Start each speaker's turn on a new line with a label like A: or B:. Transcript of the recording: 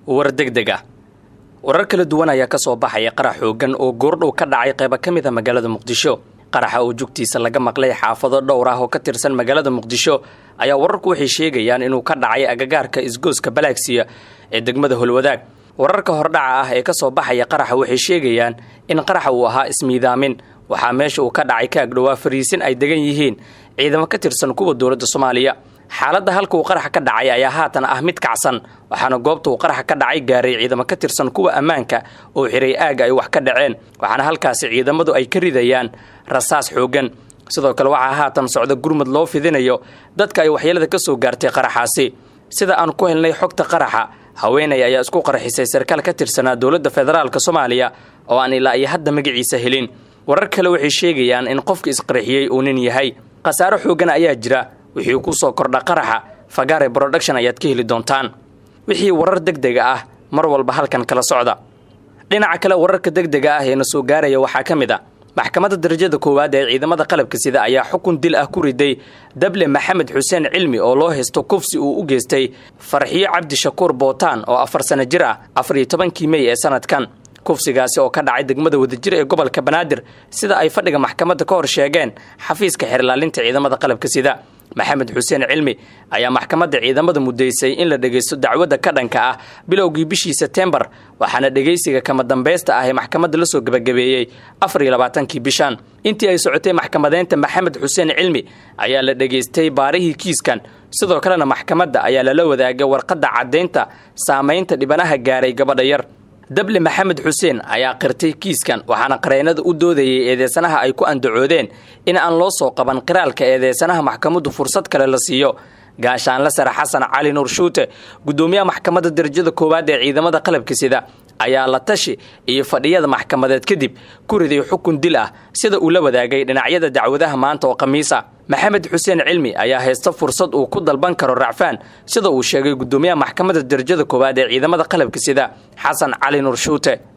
A: war degdeg ah warar kala duwan ayaa ka soo baxaya qarax xooggan oo goordhow ka dhacay qaybo ka mid a magaalada muqdisho qaraxa oo jugtiisa laga maqlay xaafado dhowr ah oo ka tirsan magaalada muqdisho ayaa wararku waxay sheegayaan inuu ka dhacay agagaarka isgooska balaagsiya ee degmada holwadaag wararka hordhaca ah ee ka soo baxaya qaraxa waxay sheegayaan in qaraxa uu ahaa ismiidaamin waxaa meesha uu ka dhacay ka agdhowaa fariisin ay degan yihiin ciidamo ka tirsan kuwa dowladda soomaaliya xaaladda halka uu qaraxa ka dhacay ayaa haatan ah mid kacsan waxaana goobta uu qaraxa ka dhacay gaaray ciidamo ka tirsan kuwa ammaanka oo xiray aagga ay wax ka dhaceen waxaana halkaasi ciidamadu ay ka ridayaan rasaas xooggan sidoo kale waxaa haatan socda gurmud loo fidinayo dadka ay waxyeelada ka soo gaartay qaraxaasi sida aan ku helnay xogta qaraxa haweenay ayaa isku qarxisay sarkaal ka tirsanaa dowladda federaalka soomaaliya oo aan ilaa iyo hadda magaciisa helin warar kale waxay sheegayaan in qofka isqarxiyey uu nin yahay khasaaro xooggan ayaa jira wixii ku soo kordha qaraxa fagaare broduction ayaad ka heli doontaan wixii warar degdega ah mar walba halkan kala socda dhinaca kale wararka degdega ah ee na soo gaaraya waxaa ka mid a maxkamadda darajada koowaad ee ciidamada qalabka sida ayaa xukun dil ah ku riday dable maxamed xuseen cilmi oo loo haysto kufsi uu u geystay farxiyo cabdi shakuur bootaan oo afar sano jir ah afar iyo tobankii mey ee sanadkan kufsigaasi oo ka dhacay degmada wadajir ee gobolka banaadir sida ay fadhiga maxkamadda ka hor sheegeen xafiiska xeerlaalinta ciidamada qalabka sida maxamed xuseen cilmi ayaa maxkamadda ciidamada muddaysay in la dhegaysto dacwadda ka dhanka ah bilowgii bishii setembar waxaana dhegaysiga kama dambaysta ah ee maxkamadda la soo gebagabeeyey afar iyo labaatankii bishan intii ay socotay maxkamadeynta maxamed xuseen cilmi ayaa la dhegaystay baarihii kiiskan sidoo kalena maxkamadda ayaa lala wadaagay warqadda caddaynta saamaynta dhibanaha gaaray gabadha yar dable maxamed xuseen ayaa qirtay kiiskan waxaana qareennada u doodayay eedeysanaha ay ku andacoodeen in aan loo soo qaban qiraalka eedeysanaha maxkamaddu fursad kale la siiyo gaashaanle sare xasan cali nuur shuute guddoomiyaha maxkamadda darajada koowaad ee ciidamada qalabka sida ayaa la tashi iyo fadhiyada maxkamadeed kadib ku riday xukun dil ah sida uu la wadaagay dhinacyada dacwadaha maanta oo khamiisa maxamed xuseen cilmi ayaa haysta fursad uu ku dalban karo racfaan sida uu sheegay guddoomiyaha maxkamadda darajada koowaad ee ciidamada qalabka sida xasan cali nuur shuute